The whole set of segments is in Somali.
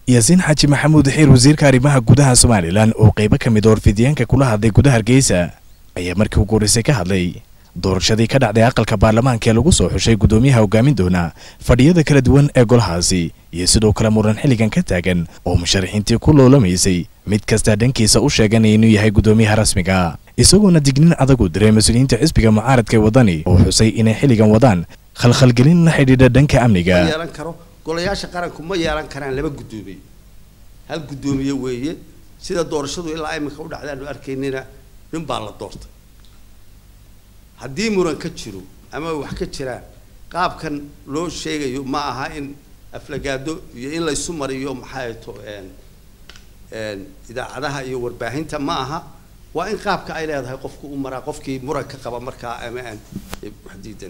yaasiin xaaji maxamuud xiir wasiirka arrimaha gudaha somalilan oo qaybo ka mid a warfidyaanka kula hadlay gudaha hargeysa ayaa markii ugu horreysay ka hadlay doorashadii ka dhacday aqalka baarlamaanka ee lagu soo xushay guddoomiyaha hogaamin doona fadhiyada kala duwan ee golahaasi iyo sidoo kale muran xilligan ka taagan oo musharaxiintii ku loolamaysay mid kastaa dhankiisa u sheeganaya inuu yahay guddoomiyaha rasmiga isagoona dignin adag u diray mas-uuliyiinta xisbiga mucaaradka ee waddani oo xusay inay xilligan wadaan khalkhalgelin la xidhiidha dhanka amniga yeelan karo golayaasha qaranku ma yeelan karaan laba guddoomiye hal guddoomiye weeye sida doorashadu ilaa iminka u dhacdaanu arkaynina nin baa la doortay haddii muran ka jiro ama wax ka jiraan qaabkan loo sheegayo ma aha in aflagaado iyo in laysu mariyo maxay to idaacadaha iyo warbaahinta ma aha waa in qaabka ay leedahay qofku u maraa qofkii muran ka qaba markaa ama aan wax diidan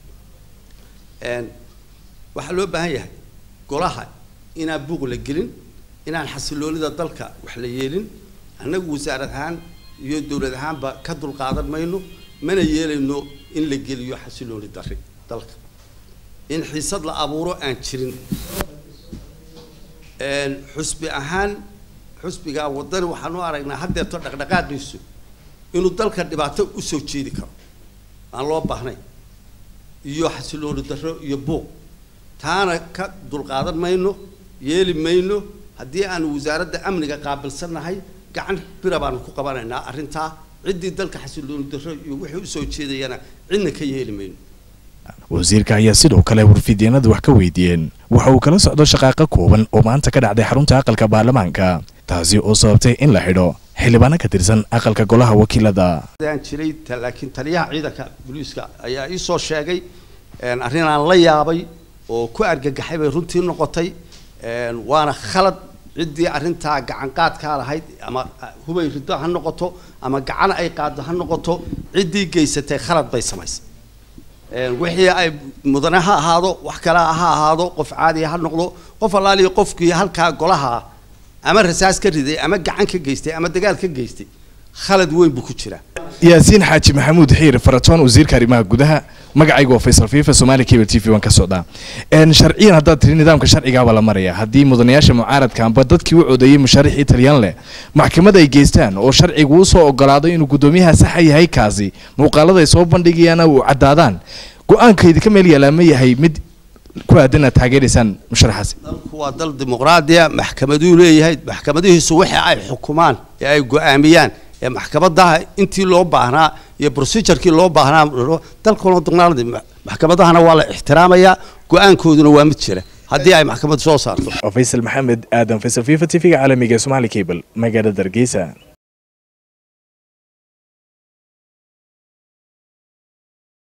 waxaa loo baahan yahay golaha inaan buuq la gelin inaan xasiloonida dalka wax la yeelin annagu wasaarad ahaan iyo dowlad ahaanba ka dulqaadan mayno mana yeelayno in la geliyo xasilooni dari dalka in xiisad la abuuro aan jirin xusbi ahaan xusbiga waddani waxaan u aragnaa haddeerto dhaqdhaqaaqiisu inuu dalka dhibaato usoo jeedi karo aan loo baahnayn iyo xasilooni darro iyo buuq taana ka dulqaadan mayno yeeli mayno haddii aanu wasaaradda amniga qaabilsannahay gacan bira baanu ku qabanaynaa arrintaa ciddii dalka xasilooni darro iyo wixii usoo jeedayana cidna ka yeeli mayno wasiirka ayaa sidoo kale warfidyaenada wax ka weydiiyeen waxa uu kala socdo shaqaaqa kooban oo maanta ka dhacday xarunta aqalka baarlamaanka taasi oo sababtay in la xidho xildhibaano ka tirsan aqalka golaha wakiilada aan jiray laakiin taliyaha ciidanka booliiska ayaa ii soo sheegay arrin aan la yaabay oo ku argagaxay bay runtii noqotay waana khalad ciddii arrintaa gacan qaadkaa lahayd ama hubay riddo ha noqoto ama gacan ay qaaddo ha noqoto ciddii geysatay khalad bay samaysay wixii ay mudane ha ahaado wax kale ha ahaado qof caadiya ha noqdo qof allaaliya qofkii halkaa golaha ama rasaas ka riday ama gacan ka geystay ama dagaal ka geystay khalad weyn buu ku jiraa yaasiin xaaji maxamuud xiir faratoon wasiirka arrimaha gudaha magacaygu waa faysal fifa somali cable t v waan ka socdaa sharciyan haddaad tiri nidaamka sharcigaabaa la maraya haddii mudanayaasha mucaaradka amba dadkii u codeeyey musharaxii talyan leh maxkamad ay geystaan oo sharcigu usoo ogolaado inuu guddoomiyaha saxa yahay kaasi muuqaalada ay soo bandhigayaana uu caddaadaan go-aankaydi ka meel yaalaa ma yahay mid ku aadan aad taageeraysaan musharaxaasi dalku waa dal dimuqraadiya maxkamaduu leeyahay maxkamadihiisu wixii ay xukumaan ee ay go-aamiyaan ee maxkamadaha intii loo baahnaa iyo procedurkii loo baahnaa dalkuna dimuqraadi maxkamadahana waa la ixtiraamayaa go-aankooduna waa mid jira haddii ay maxkamad soo saarto faysal maxamed aadan faysal fifa t v-ga caalamiga ee somali cable magaalada hargeysa